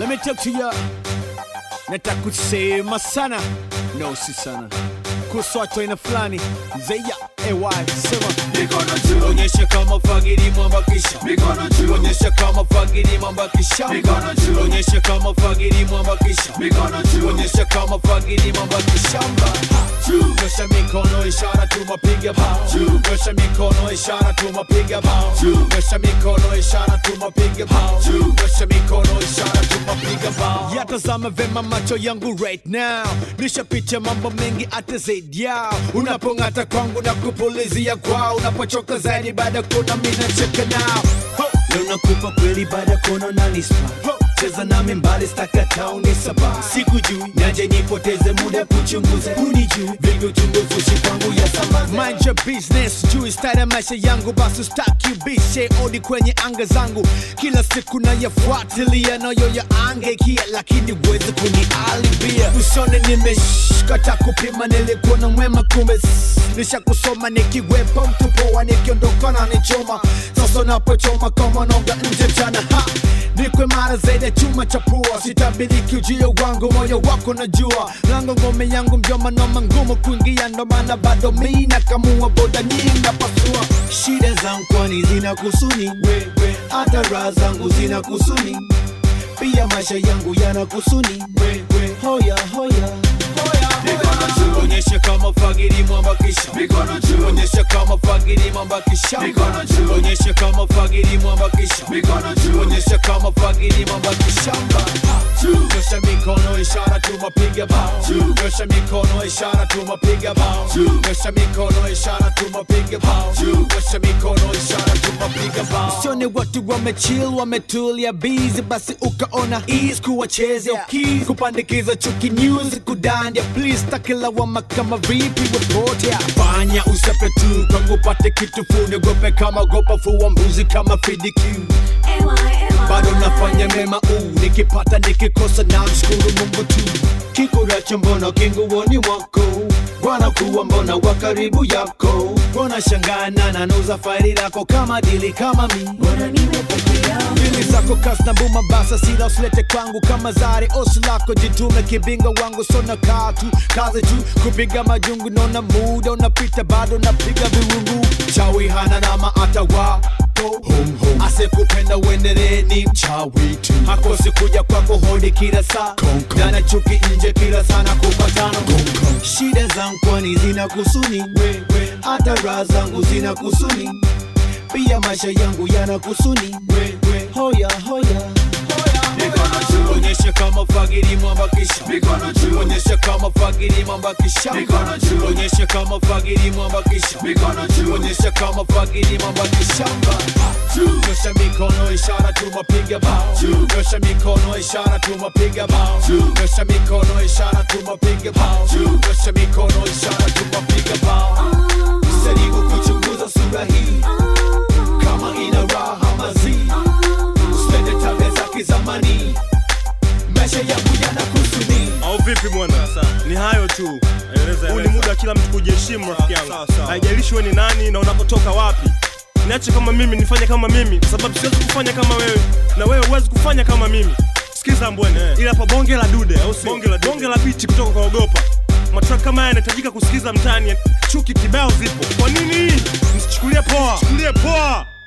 Let me talk to ya. Nataka kusema sana. No, si sana. Kuswatu aina fulani. Zeya, AY, sema. Mikono juu, Onyesha kama fagiri mwambakisha. mikono juu, Onyesha kama fagiri mwambakisha. Mikono juu. Onyesha kama fagiri mwambakisha. mikono juu, Onyesha kama fagiri mwambakishamba. juu, Nyosha mikono ishara tumapiga bao. Juu. Nyosha mikono ishara tumapiga bao. Juu. Nyosha mikono ishara tumapiga bao. Juu. Nyosha mikono ishara tumapiga bao. Yatazama vema macho yangu right now. Nishapitia mambo mengi hata zaidi yao. Unapong'ata kwangu na kupulizia kwao. Unapochoka zaidi baada ya kuona mimi nacheka nao. Ho! Leo nakupa kweli baada ya kuona unanispa. Ho! Cheza nami mbali stakata unisaba sikujui naje nipoteze muda kuchunguza unijui vingi uchunguzushi kwangu ya samaza mind your business juu style ya maisha yangu basi staki ubishe odi kwenye anga zangu kila siku nayafuatilia nayo ya angekia lakini uweze kunialibia usone nimeshkata kupima nilikuwa na mwema kumbe s- nishakusoma nikiwepo mtupoa nikiondoka na nichoma sasa napochoma kama nonga nje mchana ha nikwe mara zaidi ya chuma cha pua sitabiriki ujio wangu moyo wako najua lango ngome yangu mjoma noma ngumu kuingia ndo maana bado mi nakamua boda nyingi napasua shida zangu kwani zina kusuni wewe hata raha zangu zina kusuni pia maisha yangu yana kusuni wewe hoya hoya mikono juu, onyesha kama fagiri mwambakisha mikono juu, onyesha kama fagiri mwambakisha Mikono juu. onyesha kama fagiri mwambakisha mikono juu, onyesha kama fagiri mwambakishamba juu, nyosha mikono ishara tumapiga bao Juu. nyosha mikono ishara tumapiga bao Juu. nyosha mikono ishara tumapiga bao Juu. nyosha mikono ishara tumapiga bao sione watu wamechill wametulia busy basi ukaona ease kuwachezea keys kupandikiza chuki news kudandia please takilawama kama vipi report ya fanya usape tu kwangu pate kitu fune gope kama gopa fuwa mbuzi kama fidikiu bado nafanya mema uu nikipata nikikosa na mshukuru mungu tu kikuracho mbona kinguoni mwako wanakuwa mbona wa karibu yako wanashangana nanuza faili lako kama dili kama mi Dili zako kasi na buma basa sila usilete kwangu kama zari osi lako jitume kibinga wangu sona katu kazi tu kupiga majungu nona muda unapita bado napiga viwungu chawi hana nama atawa asekupenda uendelee ni mchawi tu hakosi kuja kwako hodi kila saa dana chuki nje kila sana kupatana shida zangu kwani zina kusuni hata raha zangu zina kusuni pia maisha yangu yana kusuni hoya hoya mikono juu, onyesha kama fagiri mwambakisha mikono juu, onyesha kama fagiri mwambakisha Mikono juu. onyesha kama fagiri mwambakisha mikono juu, onyesha kama fagiri mwambakishamba juu, nyosha mikono ishara tumapiga bao Juu. nyosha mikono ishara tumapiga bao Juu. nyosha mikono ishara tumapiga bao Juu. nyosha mikono ishara tumapiga bao jaribu kuchunguza sura hii kama ina raha mazi usipende tabia za kizamani maisha yangu yana kusuni au vipi bwana ni hayo tu huu ni muda wa kila mtu kujiheshimu rafiki yangu haijalishi we ni nani na unapotoka wapi niache kama mimi nifanye kama mimi kwa sababu siwezi kufanya kama wewe na wewe huwezi kufanya kama mimi sikiza mbwene ila hapa bonge la dude au si bonge la, bonge la biti kutoka kwa ogopa matrack kama haya yanahitajika kusikiza mtaani chuki kibao zipo kwa nini msichukulie poa chukulie poa